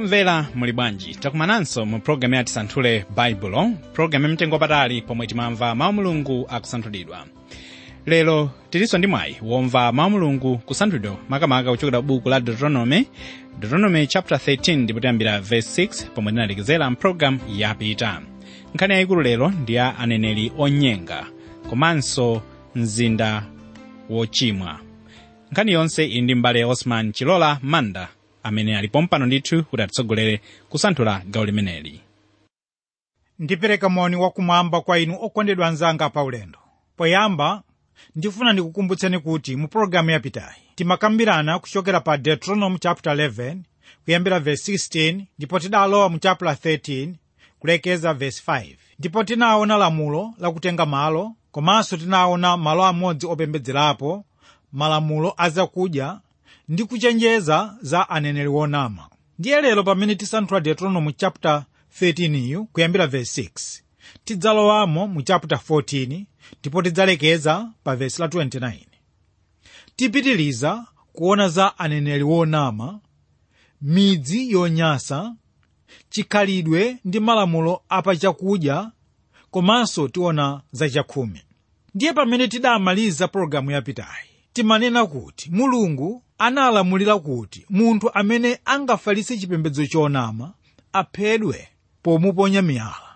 omvera muli bwanji takumananso mu pologalamu ya tisanthule baibulo pologalamu yamtengo wapatali pomwe timamva mawu mulungu akusanthulidwa lero tilinso ndi mwayi womva mawu mulungu kusanthulidwa makamaka kuchokera buku la deuteronomy deuteronomy chapter 13 ndipo tiyambira verse 6 pomwe tinalekezera mpologalamu yapita nkhani yayikulu lero ndi ya aneneri onyenga komanso mzinda wochimwa nkhani yonse ili ndi mbale osman chilola manda amene alipo mpano ndithu kuti atitsogolere kusanthula gawo limeneli ndipereka moni wakumwamba kwa inu okondedwa anzanga paulendo poyamba ndifuna ndikukumbutseni kuti mu pologalamu yapitayi timakambirana kuchokera pa deuteronomy chapter 11 kuyambira verse 16 ndipo tidalowa mu chapter 13 kulekeza verse 5 ndipo tinaona lamulo lakutenga malo komanso tinaona malo amodzi opembedzerapo malamulo azakudya ndi kuchenjeza za aneneri wonama ndiye lero pamene tisanthula deuteronomy chapter 13 iyu kuyambira verse 6 tidzalowamo mu chapter 14 ndipo tidzalekeza pa verse la 29 tipitiliza kuona za aneneri wonama midzi yonyasa chikhalidwe ndi malamulo apachakudya komanso tiona za chakhumi ndiye pamene tidamaliza pologalamu yapitayi timanena kuti mulungu analamulira kuti munthu amene angafalitse chipembedzo chonama aphedwe pomuponya miyala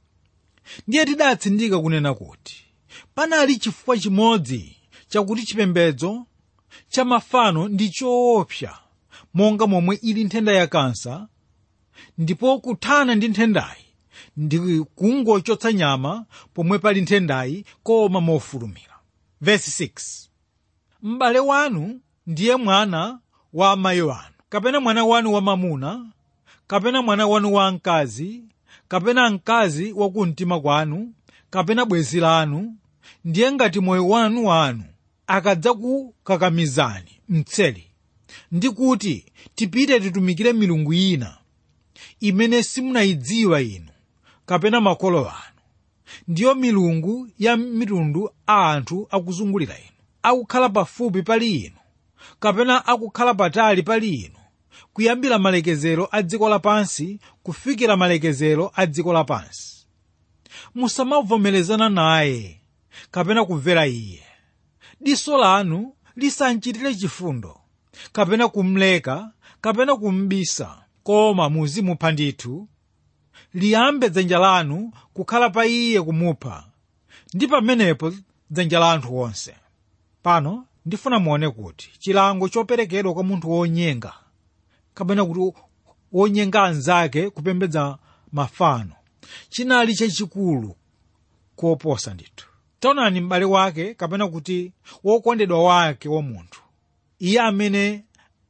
ndiye tidatsindika kunena kuti panali chifukwa chimodzi chakuti chipembedzo cha mafano ndi choopsa monga momwe ili nthenda ya kansa ndipo kuthana ndi nthendayi ndi kungochotsa nyama pomwe pali nthendayi koma mofulumira verse 6 m'bale wanu ndiye mwana wa amayi wanu kapena mwana wanu wamamuna kapena mwana wanu wamkazi kapena mkazi wa kumtima kwanu kapena bwenzi lanu ndiye ngati moyo wanu wanu akadzakukakamizani mtseli ndi kuti tipite titumikire milungu ina imene simunayidziwa inu kapena makolo anu ndiyo milungu ya mitundu a anthu akuzungulira inu akukhala pafupi pali inu kapena akukhala patali pali inu kuyambira malekezero a dziko lapansi kufikira malekezero a dziko lapansi musamavomerezana naye kapena kumvera iye diso lanu lisanchitire chifundo kapena kumleka kapena kumbisa koma muzimupha ndithu liyambe dzanja lanu kukhala pa iye kumupha ndi pamenepo dzanja la anthu onse pano ndifuna muone kuti chilango choperekedwa kwa munthu wonyenga kapena kuti wonyenga anzake kupembedza mafano chinali chachikulu koposa ndithu taonani m'bale wake kapena kuti wokondedwa wake wa munthu iye amene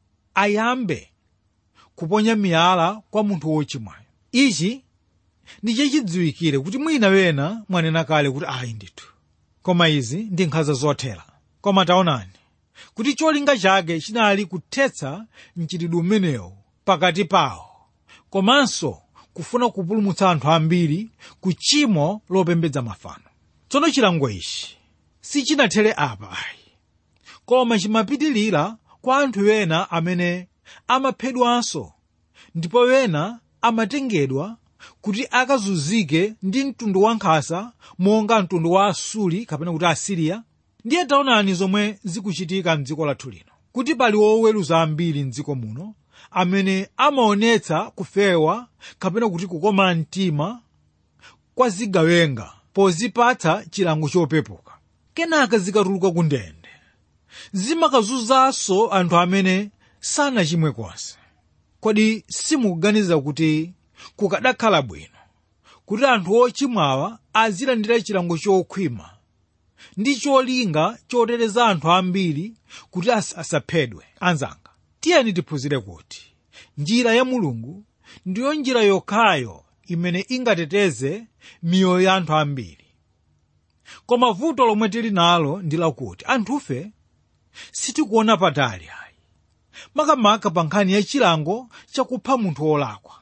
ayambe kuponya miyala kwa munthu wochimwayo ichi ndi chachidziwikire kuti mwina wena mwanena kale kuti ayi ndithu koma izi ndi nkhanza zothera koma taonani kuti cholinga chake chinali kuthetsa mchitidwe umenewu pakati pawo komanso kufuna kupulumutsa anthu ambiri ku chimo lopembedza mafano tsono chilango ichi sichinathere apa ayi koma chimapitilira kwa anthu ena amene amaphedwanso ndipo wena amatengedwa kuti akazunzike ndi mtundu wankhasa monga mtundu wa asuli kapena kuti asiriya ndiye taonani zomwe zikuchitika mdziko lathu lino kuti pali oweruza ambiri mdziko muno amene amaonetsa kufewa kapena kuti kukoma mtima kwa zigawenga pozipatsa chilango chopepuka kenaka zikatuluka ku ndende zimakazunzanso anthu amene sanachimwe konse kodi simukuganiza kuti kukadakhala bwino kuti anthu ochimwawa azilandira chilango chokhwima ndi cholinga choteteza anthu ambiri kuti as asaphedwe anzanga tiyeni tiphunzire kuti njira ya mulungu ndiyo njira yokhayo imene ingateteze miyoyo ya anthu ambiri koma vuto lomwe tili nalo ndi lakuti anthufe sitikuona patali ayi makamaka pa nkhani ya chilango chakupha munthu wolakwa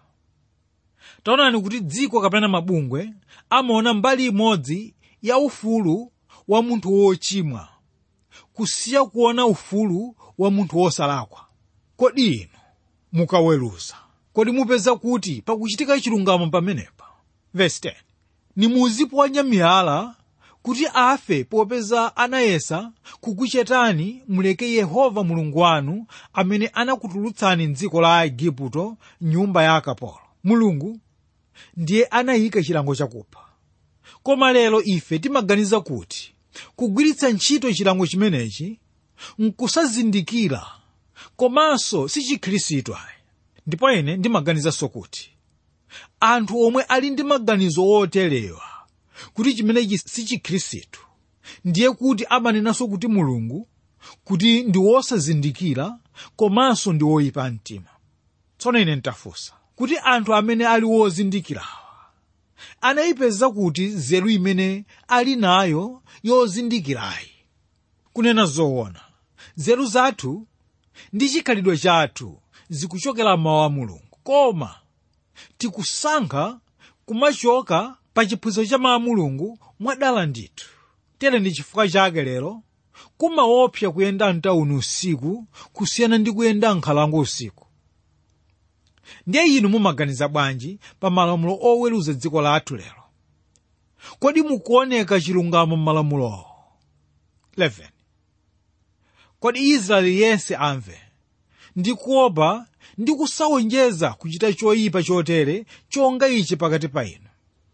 taonani kuti dziko kapena mabungwe amaona mbali imodzi ya ufulu wa munthu wochimwa kusiya kuona ufulu wa munthu wosalakwa kodi inu mukaweruza kodi mupeza kuti pakuchitika chilungamo pamenepa verse 10 nimuziponya miyala kuti afe popeza anayesa kukuchetani muleke yehova mulungu wanu amene anakutulutsani mdziko la aigupto nyumba ya akapolo mulungu ndiye anayika chilango chakupha koma lero ife timaganiza kuti kugwiritsa ntchito chilango chimenechi nkusazindikira komanso si chikhristu ayi ndipo ine ndimaganizanso kuti anthu omwe ali ndi maganizo oterewa kuti chimenechi si chikhristu ndiye kuti amanenanso kuti mulungu kuti ndi wosazindikira komanso ndi woyipa mtima tsono ine ntafunsa kuti anthu amene ali wozindikirawa anayipeza kuti nzeru imene ali nayo yozindikirayi kunena zoona nzeru zathu ndi chikhalidwe chathu zikuchokera mawu a mulungu koma tikusankha kumachoka pa chiphunzitso cha mawu a mulungu mwadala ndithu tere ndi chifukwa chake lero kumaopsa kuyenda mtawuni usiku kusiyana ndi kuyenda nkhalango usiku ndiye inu mumaganiza bwanji pa malamulo oweruza dziko lathu lero kodi mukuoneka chilungamo m'malamulowo 11 kodi israeli yense amve ndi kuopa ndi kusawonjeza kuchita choyipa chotere chonga ichi pakati pa inu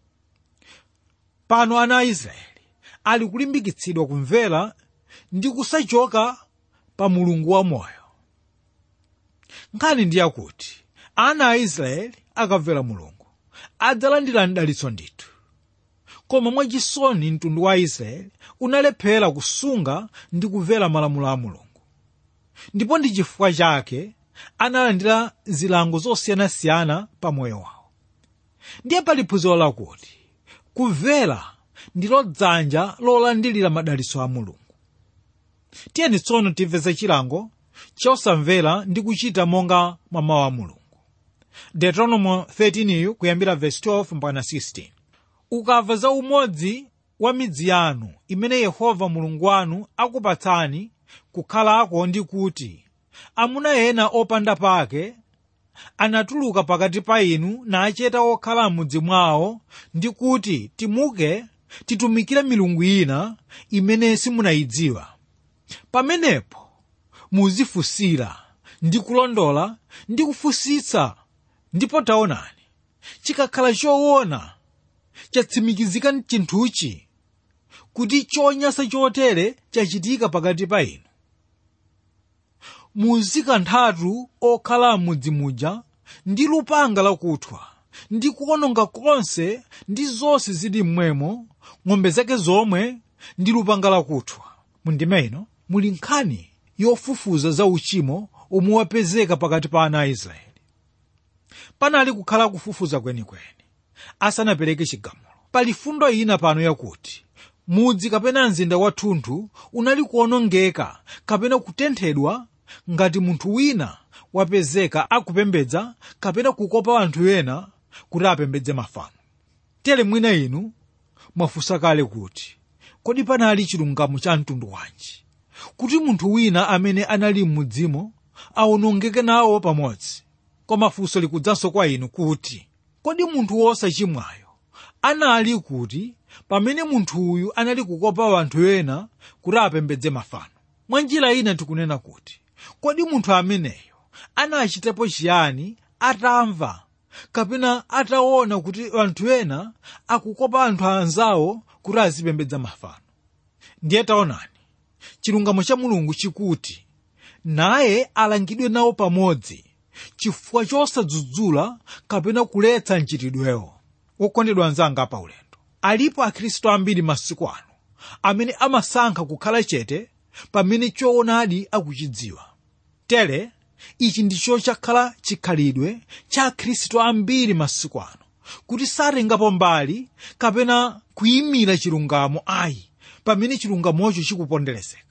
pano ana a israeli ali kulimbikitsidwa kumvera ndi kusachoka pa mulungu wamoyo nkhani ndi yakuti ana a israeli akamvera mulungu adzalandira mdalitso ndithu koma mwachisoni mtundu wa israeli unalephera kusunga ndi kumvera malamulo a mulungu ndipo ndi chifukwa chake analandira zilango zosiyanasiyana pa moyo wawo ndiye pali phunziro lakuti kumvera ndilo dzanja lolandilira madalitso a mulungu tiyeni tsono timve chilango chosamvera ndi kuchita monga mwa mawu a mulungu deuteronomo 13 kuyambira verse 12 mpaka 16 ukamva za umodzi wa midzi yanu imene yehova mulungu wanu akupatsani kukhalako ndi kuti amuna ena opanda pake anatuluka pakati pa inu nacheta okhala m'mudzi mwawo ndi kuti timuke titumikire milungu ina imene simunayidziwa pamenepo muzifunsira ndi kulondola ndi kufunsitsa ndipo taonani chikakhala choona chatsimikizika chinthuchi kuti chonyansa chotere chachitika pakati pa inu muzikanthatu okhala m'mudzi muja ndi lupanga lakuthwa ndi kuononga konse ndi zonse zili mmwemo ng'ombe zake zomwe ndi lupanga lakuthwa mundime ino muli nkhani yofufuza za uchimo omwe wapezeka pakati pa ana a israeli panali kukhala kufufuza kwenikweni asanapereke chigamulo pali fundo ina pano yakuti mudzi kapena mzinda wathunthu unali kuonongeka kapena kutenthedwa ngati munthu wina wapezeka akupembedza kapena kukopa anthu ena kuti apembedze mafano tere mwina inu mwafunsa kale kuti kodi panali chilungamo cha mtundu wanji kuti munthu wina amene anali m'mudzimo awonongeke nawo pamodzi koma funso likudzanso kwa inu kuti kodi munthu wosachimwayo anali kuti pamene munthu uyu anali kukopa anthu ena kuti apembedze mafano mwa njira ina tikunena kuti kodi munthu ameneyo anachitapo chiyani atamva kapena ataona kuti anthu ena akukopa anthu anzawo kuti azipembedza mafano ndiye taonani chilungamo cha mulungu chikuti naye alangidwe nawo pamodzi chifukwa chosadzudzula kapena kuletsa mchitidwewo wokondedwa anzanga pa ulendo alipo akhristu ambiri masiku ano amene amasankha kukhala chete pamene choonadi akuchidziwa tere ichi ndicho chakhala chikhalidwe cha akhristu ambiri masiku ano kuti satengapo mbali kapena kuyimira chilungamo ayi pamene chilungamocho chikuponderezeka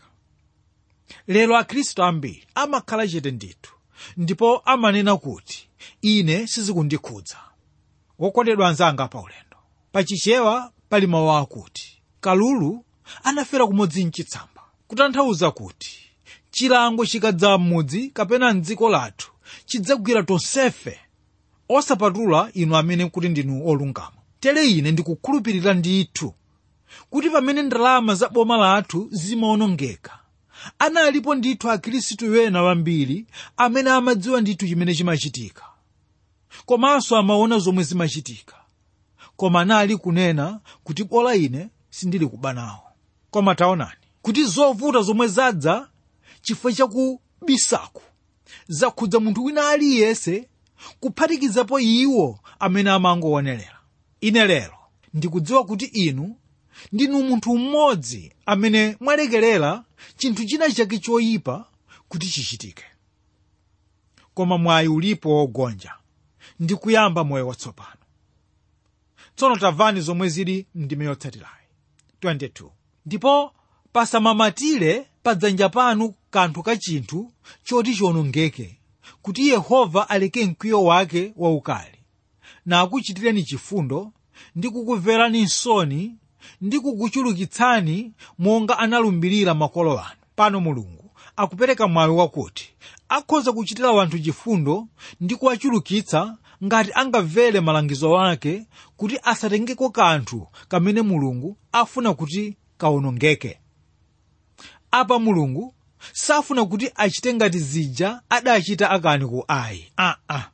lero akhristu ambiri amakhala chete ndithu ndipo amanena kuti ine sizikundikhudza wokondedwa anzanga pa ulendo pachichewa pali mawu akuti kalulu anafera kumodzi mchitsamba kutanthauza kuti chilango chikadza m'mudzi kapena mdziko lathu chidzagwira tonsefe osapatula inu amene kuti ndinu olungama tere ine ndikukhulupirira ndithu kuti pamene ndalama za boma lathu zimaonongeka analipo ndithu akhristu ena wambiri amene amadziwa ndithu chimene chimachitika komanso amaona zomwe zimachitika koma anali kunena kuti bola ine sindili kuba nawo koma taonani kuti zovuta zomwe zadza chifukwa chakubisaku zakhudza munthu wina aliyense kuphatikizapo iwo amene amangoonerera ine lero ndikudziwa kuti inu ndinu munthu mmodzi amene mwalekerera chinthu china chake choyipa kuti chichitike koma mwayi ulipo wogonja ndi kuyamba moyo watsopano tsono tamvani zomwe zili mndime yotsatirayi 22 ndipo pasamamatire pa dzanja panu kanthu ka chinthu choti chionongeke kuti yehova aleke mkwiyo wake waukali na akuchitireni chifundo ndi kukumverani nsoni ndi kukuchulukitsani monga analumbirira makolo anu pano mulungu akupereka mwayi wakuti akhoza kuchitira wanthu chifundo ndi kuwachulukitsa ngati angamvere malangizo ake kuti asatengeko kanthu kamene mulungu afuna kuti kaonongeke apa mulungu safuna kuti achite ngati zija adachita akani ku ayi aa ah, ah.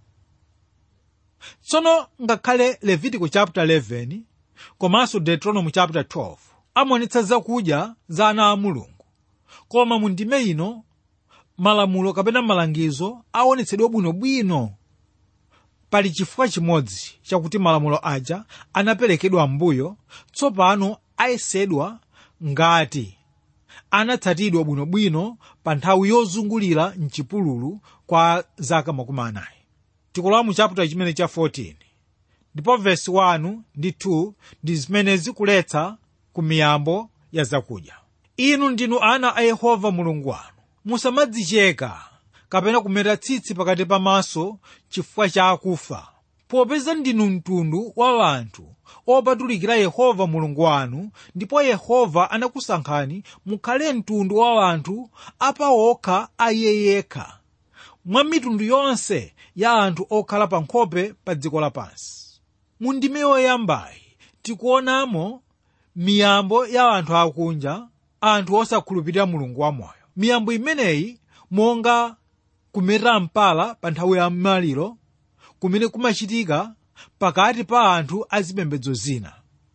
tsono ngakhale levitico chapter 11 komanso deuteronomy chapter 12 amaonetsa zakudya za ana a mulungu koma mu ndime ino malamulo kapena malangizo aonetsedwa bwinobwino pali chifukwa chimodzi chakuti malamulo aja anaperekedwa mbuyo tsopano ayesedwa ngati anatsatidwa bwinobwino pa nthawi yozungulira mchipululu kwa zaka makumi anayi tikulowa mu chapter chimene cha 14 ndipo vesi 1 ndi 2 ndi zimene zikuletsa ku miyambo ya zakudya inu ndinu ana a yehova mulungu wanu musamadzicheka kapena kumeta tsitsi pakati pamaso chifukwa cha akufa popeza ndinu mtundu wa anthu opatulikira yehova mulungu wanu ndipo yehova anakusankhani mukhale mtundu wa anthu apawokha a iye yekha mwa mitundu yonse ya anthu okhala pa nkhope pa dziko lapansi mu ndime yoyambayi tikuonamo miyambo ya anthu akunja anthu osakhulupirira mulungu wamoyo miyambo imeneyi monga kumeta mpala pa nthawi ya maliro kumene kumachitika pakati pa anthu azipembedzo zina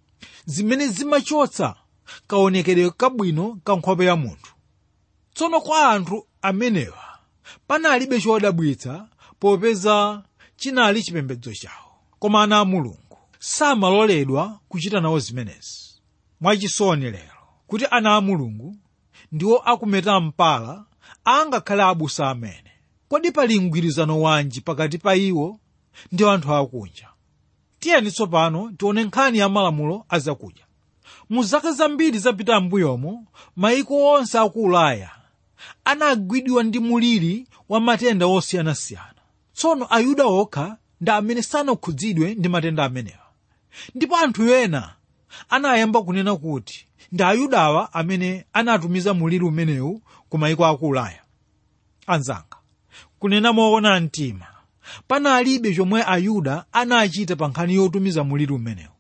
zimene zimachotsa kaonekedwe kabwino ka nkhope ya munthu tsono kwa anthu amenewa panalibe chodabwitsa popeza chinali chipembedzo chawo koma ana a mulungu samaloledwa kuchita nawo zimenezi mwachisoni lero kuti ana a mulungu ndiwo akumeta mpala angakhale abusa amene kodi pali mgwirizano wanji pakati pa iwo ndi anthu akunja tiyeni tsopano tione nkhani ya malamulo azakudya mu zaka zambiri zapita m'mbuyomo maiko onse aku ulaya anagwidwa ndi muliri wa matenda osiyanasiyana tsono ayuda okha ndi amene sanakhudzidwe ndi matenda amenewa ndipo anthu ena anayamba kunena kuti ndi ayudawa amene anatumiza muliri umenewu ku maiko aku ulaya anzanga kunena moona mtima panalibe chomwe ayuda anachita pa nkhani yotumiza muliri umenewu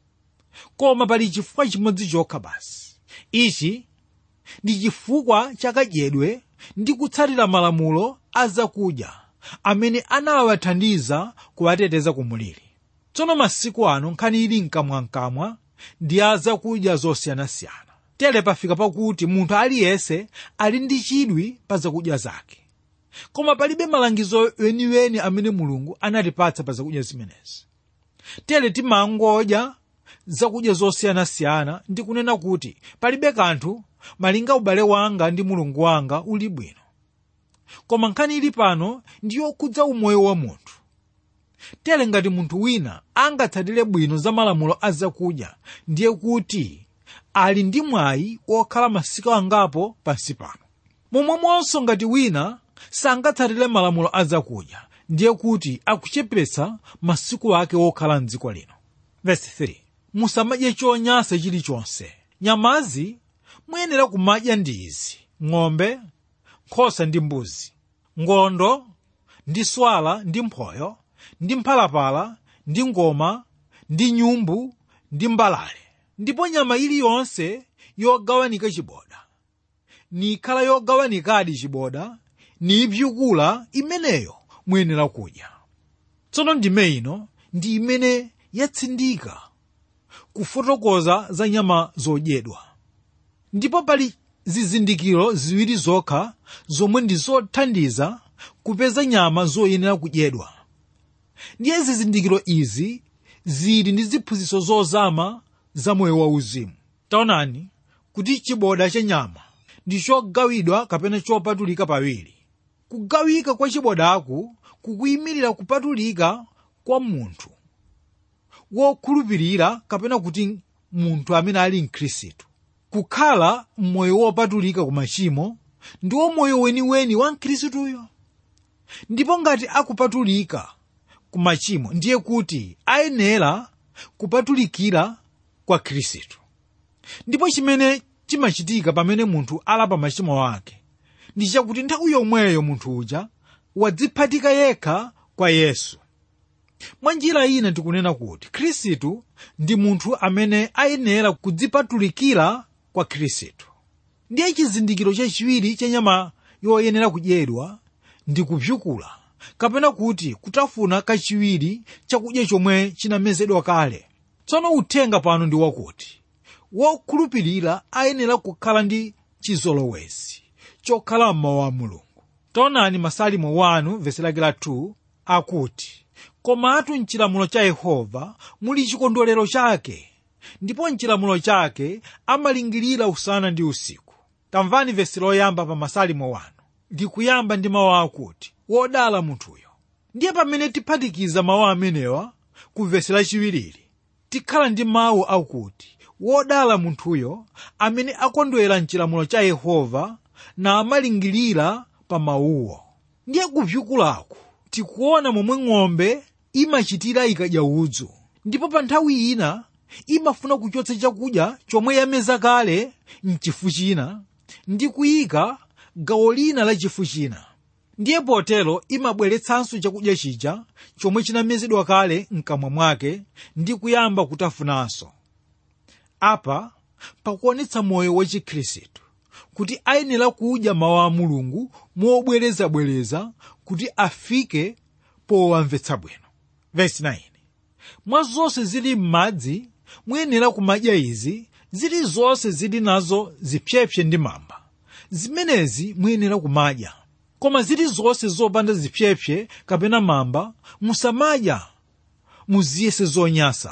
koma pali chifukwa chimodzi chokha basi ichi ndi chifukwa chakadyedwe ndi kutsatira malamulo a zakudya amene anawathandiza kuwateteza ku muliri tsono masiku ano nkhani ili mkamwamkamwa ndi a zakudya zosiyanasiyana tere pafika pakuti munthu aliyense ali ndi chidwi pa zakudya zake koma palibe malangizo weniweni amene mulungu anatipatsa pa zakudya zimenezi tere timangodya zakudya zosiyanasiyana ndi kunena kuti palibe kanthu malinga ubale wanga ndi mulungu wanga uli bwino koma nkhani ili pano ndi yokhudza umoyo wa munthu tere ngati munthu wina angatsatire bwino za malamulo a zakudya ndiye kuti ali ndi mwayi wokhala masiku angapo pansi pano momwemonso ngati wina sangatsatire malamulo a zakudya ndiye kuti akuchepetsa masiku ake wokhala mdziko lino Verse 3. musamadye chonyansa chilichonse nyamazi muyenera kumadya ndi izi ng'ombe nkhosa ndi mbuzi ngondo ndi swala ndi mphoyo ndi mphalapala ndi ngoma ndi nyumbu ndi mbalale ndipo nyama iliyonse yogawanika chiboda nikhala yogawanikadi chiboda nipyukula imeneyo muyenera kudya tsono ndime ino ndi imene yatsindika kufotokoza za nyama zodyedwa ndipo pali zizindikiro ziwiri zokha zomwe ndi zothandiza kupeza nyama zoyenera kudyedwa ndiye zizindikiro izi zili ndi ziphunzitso zozama za moyo wauzimu taonani kuti chiboda cha nyama ndi chogawidwa kapena chopatulika pawiri kugawika kwa chibodaku kukuyimirira kupatulika kwa munthu wokhulupirira kapena kuti munthu amene ali mkhristu kukhala mmoyo wopatulika ku machimo ndiwo moyo weniweni wa mkhristuyo ndipo ngati akupatulika ku machimo ndiye kuti ayenera kupatulikira kwa khristu ndipo chimene chimachitika pamene munthu alapa machimo ake ndi chakuti nthawi yomweyo munthu uja wadziphatika yekha kwa yesu mwa njira ina tikunena kuti khristu ndi munthu amene ayenera kudzipatulikira kwa khristu ndiye chizindikiro chachiwiri cha nyama yoyenera kudyedwa ndi kupyukula kapena kuti kutafuna kachiwiri chakudya chomwe chinamezedwa kale tsono uthenga pano ndi wakuti wokhulupirira ayenera kukhala ndi chizolowezi chokhala mmawu a mulungu taonani masalimo 1 vesi lake la 2 akuti komatu mchilamulo cha yehova muli chikondwerero chake ndipo mchilamulo chake amalingirira usana ndi usiku tamvani vesi loyamba pa masalimo 1 likuyamba ndi mawu akuti wodala munthuyo ndiye pamene tiphatikiza mawu amenewa ku vesi lachiwiriri tikhala ndi mawu akuti wodala munthuyo amene akondwera mchilamulo cha yehova na amalingirira pa mawuwo ndiye kupyukulaku tikuona momwe ng'ombe imachitira ikadya udzu ndipo pa nthawi ina imafuna kuchotsa chakudya chomwe yameza kale mchifu china ndi kuyika gawo lina la chifu china ndiye potero imabweretsanso chakudya chija chomwe chinamezedwa kale mkamwa mwake ndi kuyamba kutafunanso apa pakuonetsa moyo wa chikhristu kuti ayenera kudya mawu a mulungu mobwerezabwereza kuti afike powamvetsa bwino vesi 9 mwa zonse zili m'madzi muyenera kumadya izi zili zonse zili nazo zipyepye ndi mamba zimenezi muyenera kumadya koma zili zonse zopanda zipyepye kapena mamba musamadya muziyese zonyasa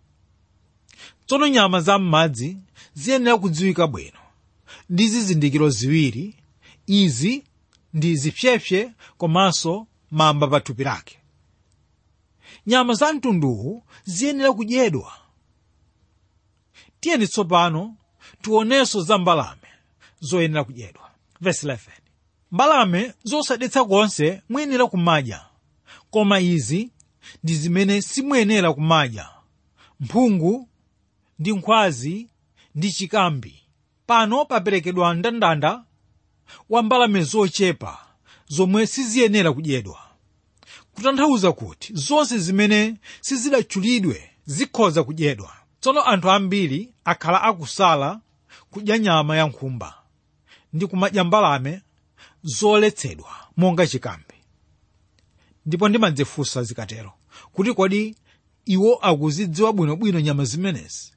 tsono nyama za m'madzi ziyenera kudziwika bwino ndi zizindikiro ziwiri izi ndi zipyepye komanso mamba pa thupi lake nyama za mtunduwu ziyenera kudyedwa tiyeni tsopano tionenso za mbalame zoyenera kudyedwa verse 11 mbalame zosadetsa konse muyenera kumadya koma izi ndi zimene simuyenera kumadya mphungu ndi nkhwazi ndi chikambi pano paperekedwa mndandanda wa mbalame zochepa zomwe siziyenera kudyedwa kutanthauza kuti zonse zimene sizidatchulidwe zikhoza kudyedwa tsono anthu ambiri akhala akusala kudya nyama ya nkhumba ndi kumadya mbalame zoletsedwa monga chikambi ndipo ndimadzifunsa zikatero kuti kodi iwo akuzidziwa bwinobwino nyama zimenezi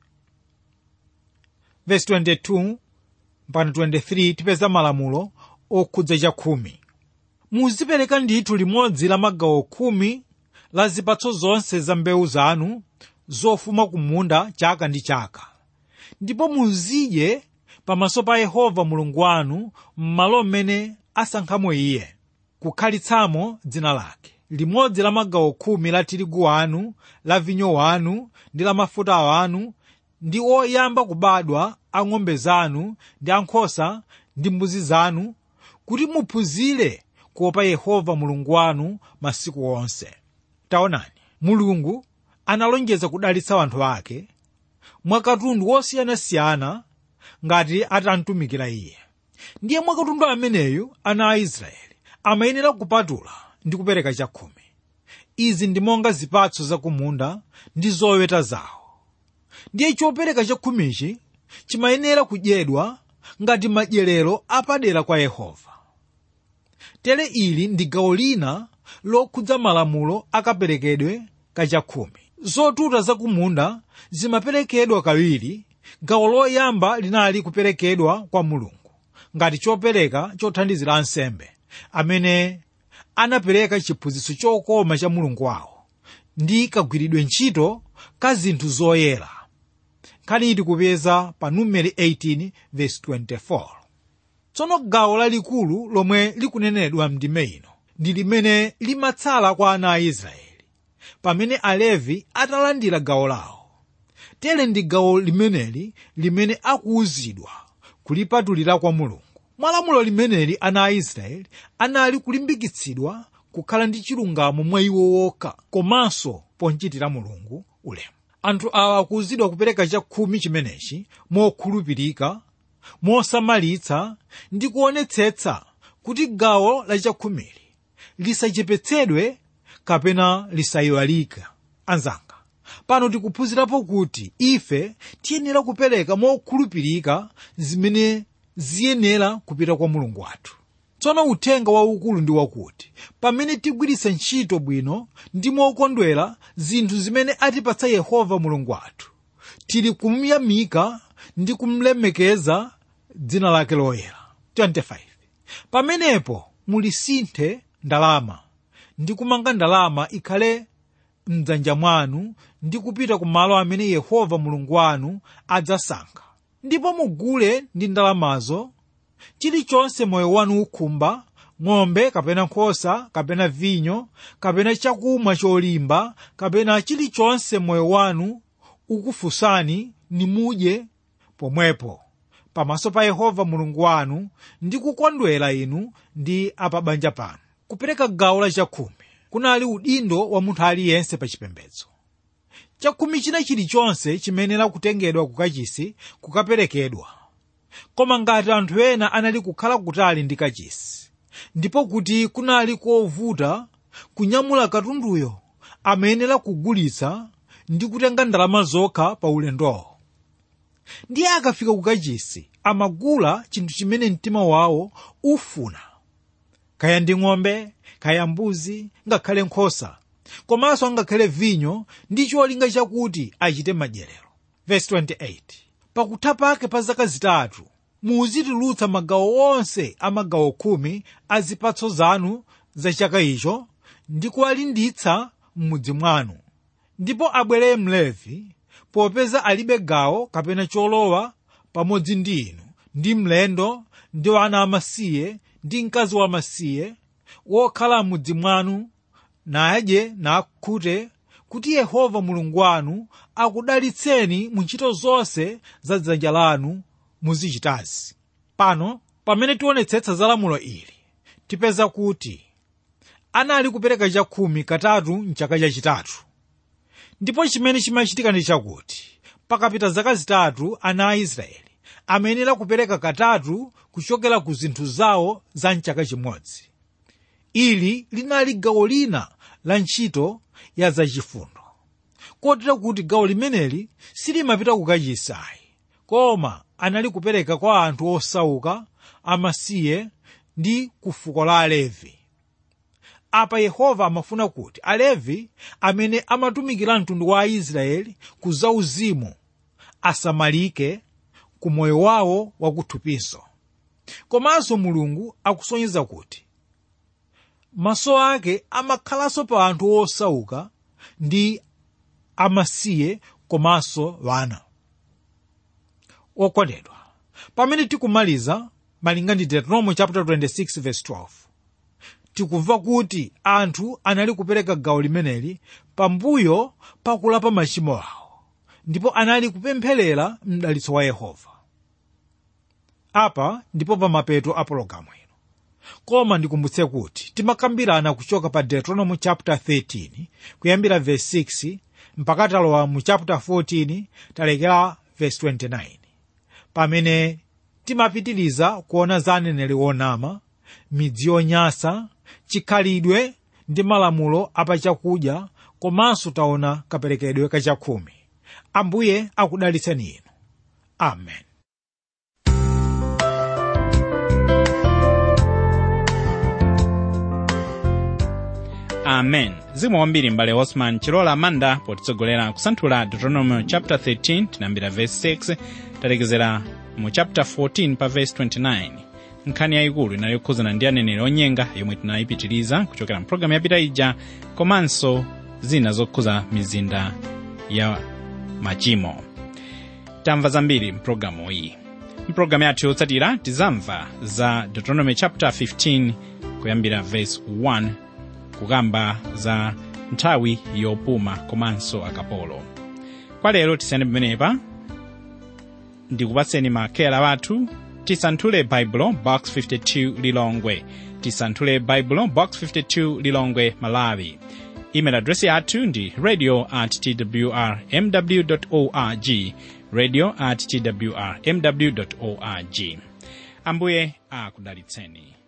verse 22 mpaka 23 tipeza malamulo okhudza chakhumi muzipereka ndithu limodzi la magawo khumi la zipatso zonse za mbewu zanu zofuma ku munda chaka ndi chaka ndipo muzidye pamaso pa yehova mulungu wanu m'malo mmene asankhamo iye kukhalitsamo dzina lake limodzi la magawo khumi la tirigu wanu la vinyo wanu ndi la mafuta wanu ndi oyamba kubadwa a ng'ombe zanu ndi ankhosa ndi mbuzi zanu kuti muphunzire kuopa yehova mulungu wanu masiku onse taonani mulungu analonjeza kudalitsa anthu ake mwakatundu wosiyanasiyana ngati atamtumikira iye ndiye mwakatundu ameneyu ana a israeli amayenera kupatula ndi kupereka chakhumi izi ndi monga zipatso zakumunda ndi zoweta zawo ndiye chopereka chakhumichi chimayenera kudyedwa ngati madyerero apadera kwa yehova tere ili ndi gawo lina lokhudza malamulo akaperekedwe kachakhumi zotuta zakumunda zimaperekedwa kawiri gawo loyamba linali kuperekedwa kwa mulungu ngati chopereka chothandizira ansembe amene anapereka chiphunzitso chokoma cha mulungu wawo ndi kagwiridwe ntchito ka zinthu zoyera nkhani tikupeza pa numeri 18 verse 24 tsono gawo lalikulu lomwe likunenedwa mndime ino ndi limene limatsala kwa ana a israeli pamene alevi atalandira gawo lawo tere ndi gawo limeneli limene akuwuzidwa kulipatulira kwa mulungu mwa lamulo limeneli ana a israeli anali kulimbikitsidwa kukhala ndi chilungamo mwa iwo wokha komanso ponchitira mulungu ulemu anthu awa akuwuzidwa kupereka chakhumi chimenechi mokhulupirika mosamalitsa ndi kuonetsetsa kuti gawo la chakhumili lisachepetsedwe kapena lisayiwalike anzanga pano tikuphunzirapo kuti ife tiyenera kupereka mokhulupirika zimene ziyenera kupita kwa mulungu wathu tsono uthenga waukulu ndi wakuti pamene tigwiritsa ntchito bwino ndi mokondwera zinthu zimene atipatsa yehova mulungu wathu tili kumuyamika ndi kumlemekeza dzina lake loyera 25 pamenepo mulisinthe ndalama ndi kumanga ndalama ikhale mdzanja mwanu ndi kupita ku malo amene yehova mulungu wanu adzasankha ndipo mugule ndi ndalamazo chilichonse moyo wanu ukhumba ng'ombe kapena nkhosa kapena vinyo kapena chakumwa cholimba kapena chilichonse moyo wanu ukufunsani nimudye pomwepo pamaso pa yehova mulungu wanu ndi kukondwera inu ndi apabanja panu kupereka gawo la chakhumi kunali udindo wa munthu aliyense pa chipembedzo chakhumi china chilichonse chimenera kutengedwa kukachisi kukaperekedwa koma ngati anthu ena anali kukhala kutali ndi kachisi ndipo kuti kunali kovuta kunyamula katunduyo amayenera kugulitsa ndi kutenga ndalama zokha pa ulendowo ndiye akafika kukachisi amagula chinthu chimene mtima wawo ufuna kaya ndi ng'ombe kaya mbuzi ngakhale nkhosa komanso angakhale vinyo ndi cholinga chakuti achite madyerero verse 28 pakutha pake pa zaka zitatu muzitulutsa magawo onse a magawo khumi a zipatso zanu za chaka icho ndi kuwalinditsa m'mudzi mwanu ndipo abwere mlevi popeza alibe gawo kapena cholowa pamodzi ndi inu ndi mlendo ndi ana amasiye ndi mkazi wamasiye wokhala m'mudzi mwanu nadye nakhute kuti yehova mulungu wanu akudalitseni mu ntchito zonse za dzanja lanu muzichitazi pano pamene tionetsetsa za lamulo ili tipeza kuti anali kupereka chakhumi katatu mchaka chachitatu ndipo chimene chimachitika ndi chakuti pakapita zaka zitatu ana a israeli amayenera kupereka katatu kuchokera ku zinthu zawo za mchaka chimodzi ili linali gawo lina la ntchito ya zachifundo kotero kuti gawo limeneli silimapita kukachisi koma anali kupereka kwa anthu osauka amasiye ndi ku fuko la alevi apa yehova amafuna kuti alevi amene amatumikira mtundu wa aisraeli ku zauzimu asamalike ku moyo wawo wakuthupinso komanso mulungu akusonyeza kuti maso ake amakhalanso pa anthu osauka ndi amasiye komanso wana okondedwa pamene tikumaliza malinga ndi deuteronomy chapter 26 verse 12 tikumva kuti anthu anali kupereka gawo limeneli pambuyo pakulapa machimo awo ndipo anali kupempherera mdalitso wa yehova apa ndipo pamapeto a pologalamu ino koma ndikumbutse kuti timakambirana kuchoka pa deuteronomy chapter 13 kuyambira verse 6 mpaka talowa mu chapter 14 talekera verse 29 pamene timapitiriza kuona za aneneri onama midzi yonyansa chikhalidwe ndi malamulo apachakudya komanso taona kaperekedwe kachakhumi ambuye akudalitseni inu amen amen zikomo kwambiri mbale osman chilola amanda potitsogolera kusanthula deuteronomy chapter 13 tinayambira verse 6 talekezera mu chapter 14 pa verse 29 nkhani yayikulu inali yokhuzana ndi aneneri onyenga yomwe tinayipitiriza kuchokera mpulogalamu yapita ija komanso zina zokhuza mizinda ya machimo tamva zambiri mpulogalamu iyi mpulogalamu yathu yotsatira tizamva za deuteronomy chapter 15 kuyambira verse 1 kukamba za nthawi yopuma komanso akapolo kwa lero tisiyane pamenepa ndikupatseni makeyala wathu tisanthule baibulo box 52 lilongwe tisanthule baibulo box 52 lilongwe malawi email address yathu ndi radio at twr mw org radio at twr mw org ambuye akudalitseni